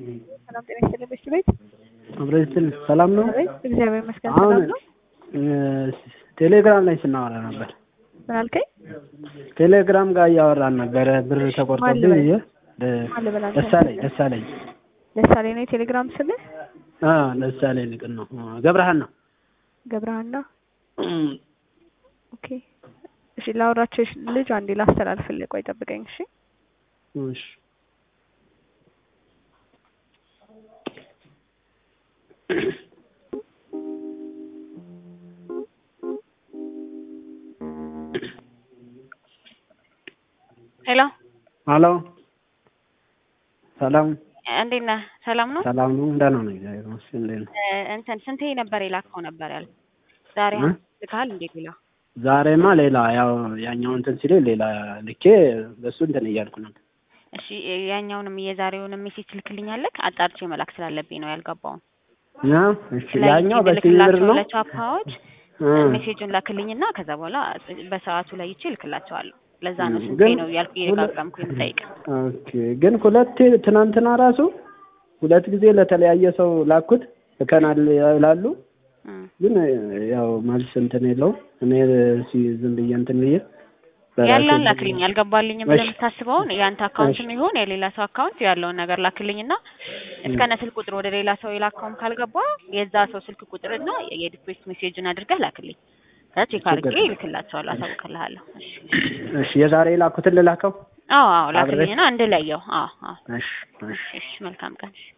ሰላም ጤና ይስጥልኝ በሽቱ ቤት አብረን ሰላም ነው። አቤት እግዚአብሔር ይመስገን አሁን ሰላም ነው። ቴሌግራም ላይ ስናወራ ነበር። ምን አልከኝ? ቴሌግራም ጋር እያወራን ነበረ። ብር ተቆርጦብኝ ማን ብዬ ማን ልበል አንተ? ደሳለኝ ደሳለኝ ደሳሌ ነው የቴሌግራም ስምህ? አዎ ደሳለኝ ልቅን ነው ገብረሃን ነው። ገብረሃና ኦኬ። እሺ ላወራቸው ልጅ አንዴ ላስተላልፍልህ። ቆይ ጠብቀኝ እሺ። እሺ ሄሎ ሄሎ ሰላም እንዴት ነህ? ሰላም ነው። ሰላም ነው። ደህና ነው እግዚአብሔር ይመስገን። እንዴት ነው? እ እንትን ስንቴ ነበር የላከው ነበር ያል ዛሬ እ? ልካል እንዴት ሌላ ዛሬማ ሌላ ያው ያኛው እንትን ሲል ሌላ ልኬ በሱ እንትን እያልኩ ነበር። እሺ ያኛውንም የዛሬውንም ሜሴጅ ትልክልኛለህ? አጣርቼ መላክ ስላለብኝ ነው ያልገባውን። ያ እሺ ያኛው በሲቪ ብር ልክላቸው ነው። ለቻፓዎች እ። ሜሴጁን ላክልኝና ከዛ በኋላ በሰዓቱ ላይ ይቼ ልክላቸዋለሁ። ለዛ ነው እ፣ ስንቴ ግን ነው ያልኩ ሁለ- እየደጋገምኩ የምጠይቅ። ኦኬ ግን ሁለቴ ትናንትና ራሱ ሁለት ጊዜ ለተለያየ ሰው ላኩት ልከናል ይላሉ። እ። ግን ያው መልስ እንትን የለውም። እኔ ሲ ዝም ብዬ እንትን ብዬ በራሴ ያለውን እንትን ላክልኝ። አልገባልኝም እሺ። ብለህ የምታስበውን የአንተ አካውንትም እሺ። ይሁን የሌላ ሰው አካውንት ያለውን ነገር ላክልኝና እስከነ ስልክ ቁጥር ወደ ሌላ ሰው የላከውም ካልገባ የዛ ሰው ስልክ ቁጥርና የዲፖዚት ሜሴጅን አድርገህ ላክልኝ። ከዛ ቼክ አድርጌ ችግር የለም። እልክላቸዋለሁ፣ አሳውቅልሃለሁ። እሺ እሺ የዛሬ የላኩትን ልላከው። አዎ አዎ አብረን? ላክልኝና እንድለየው። አዎ አዎ እሺ እሺ እሺ መልካም ቀን።